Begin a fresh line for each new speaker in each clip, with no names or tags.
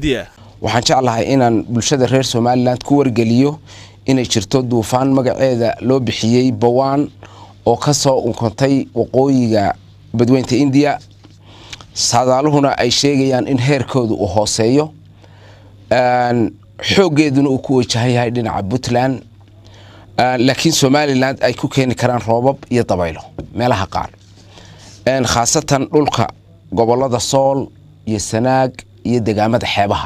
waxaan jeclahay inaan bulshada reer somalilan ku wargeliyo inay jirto duufaan magaceeda loo bixiyey bawaan oo ka soo unkontay waqooyiga badweynta indiya saadaaluhuna ay sheegayaan in heerkooda uu hooseeyo xooggeeduna uu ku wajahan yahay dhinaca puntland laakiin somalilan ay ku keeni karaan roobab iyo dabaylo meelaha qaar khaasatan dhulka gobolada sool iyo sanaag iyo degaamada xeebaha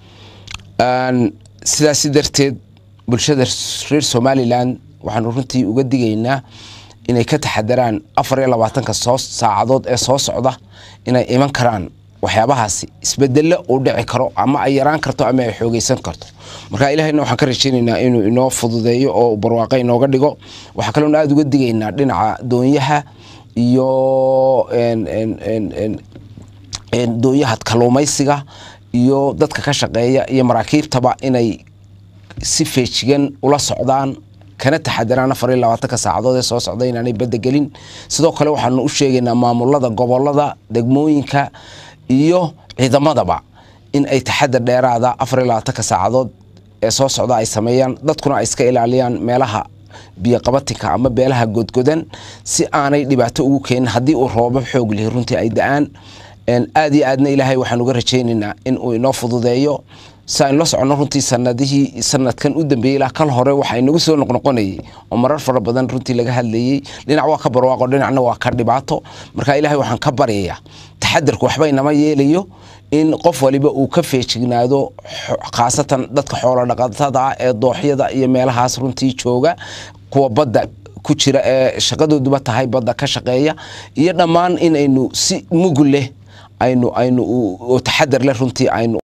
sidaasi darteed bulshada reer somalilan waxaanu runtii uga digaynaa inay ka taxadaraan afar iyo labaatanka soo saacadood ee soo socda inay iman karaan waxyaabahaasi isbedelo uu dhici karo ama ay yaraan karto ama ay xoogeysan karto marka ilahayna waxaan ka rajeynaynaa inuu inoo fududeeyo oo barwaaqo inooga dhigo waxaa kaloona aada uga digaynaa dhinaca doonyaha iyo doonyaha kaluumaysiga iyo dadka ka shaqeeya iyo maraakiibtaba inay si feejigan ula socdaan kana taxadaraan afar iyo labaatanka saacadood ee soo socda inaanay badda gelin sidoo kale waxaanu u sheegaynaa maamulada gobolada degmooyinka iyo ciidamadaba in ay taxadar dheeraada afar iyo labaatanka saacadood ee soo socda ay sameeyaan dadkuna ay iska ilaaliyaan meelaha biyoqabatinka ama beelaha godgodan si aanay dhibaato ugu keenin haddii uu roobab xoog lihi runtii ay da-aan aada iyo aadna ilaahay waxaan uga rajaynaynaa in uu inoo fududeeyo si aynu la soconno runtii sanadihii sanadkan u dambeeyey ilaa kal hore waxa inagu soo noqnoqonayay oo marar fara badan runtii laga hadlayey dhinac waa ka barwaaqo dhinacna waa ka dhibaato marka ilaahay waxaan ka baryayaa taxadarku waxba inama yeelayo in qof waliba uu ka feejignaado khaasatan dadka xoolo dhaqatada ah ee dooxyada iyo meelahaas runtii jooga kuwa badda ku jira ee shaqadooduba tahay badda ka shaqeeya iyo dhammaan inaynu si mugul leh aynu aynu taxadar leh runtii aynu